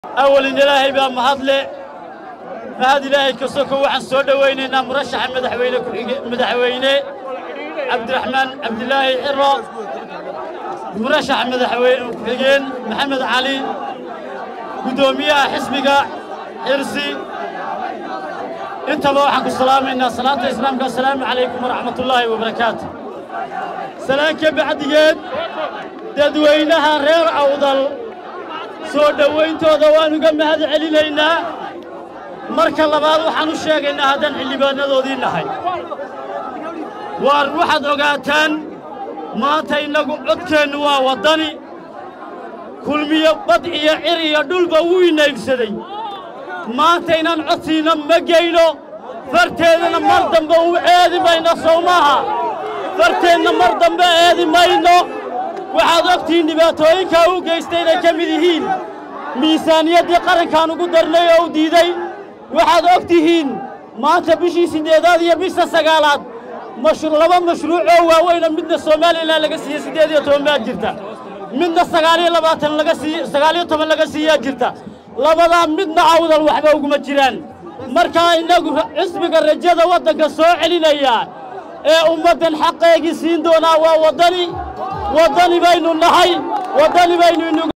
awalin ilaahay baa mahadle mahad ilaahay ka soko waxaan soo dhowaynaynaa murashaxa madaxweyne ku-xige madaxweyne cabdiraxmaan cabdilaahi ciro murashaxa madaxweyne ku-xigeen maxamed cali guddoomiyaha xisbiga xirsi intaba waxaan ku salaamaynaa salaanta islaamka assalaamu calaykum waraxmatullaahi wabarakaatu salaanka bacdigeed dadweynaha reer awdal soo dhowayntooda waan uga mahad celinaynaa marka labaad waxaan u sheegaynaa haddaan xildhibaanadoodii nahay waar waxaad ogaataan maanta innagu codkeennu waa waddani kulmiyo bad iyo cir iyo dhulba wuu inaybsaday maanta inaan codsiinna ma geyno farteedana mar dambe u eedi mayno sow maaha farteenna mar dambe eedi mayno waxaad ogtihiin dhibaatooyinkaa u geystay inay ka mid yihiin miisaaniyaddii qarankaan ugu darnay oo u diiday waxaad og tihiin maanta bishii siddeedaad iyo bisha sagaalaad laba mashruuc oo waaweyna midna somalilan laga siiyey siddeed iyo toban baa jirta midna sagaaliyo labaatan laga siiy sagaaliyo toban laga siiyaa jirta labadaa midna awdal waxba uguma jiraan markaa innagu xisbiga rajada waddanka soo celinaya ee ummaddan xaqeegii siin doonaa waa waddani waddani baynu nahay waddani baynu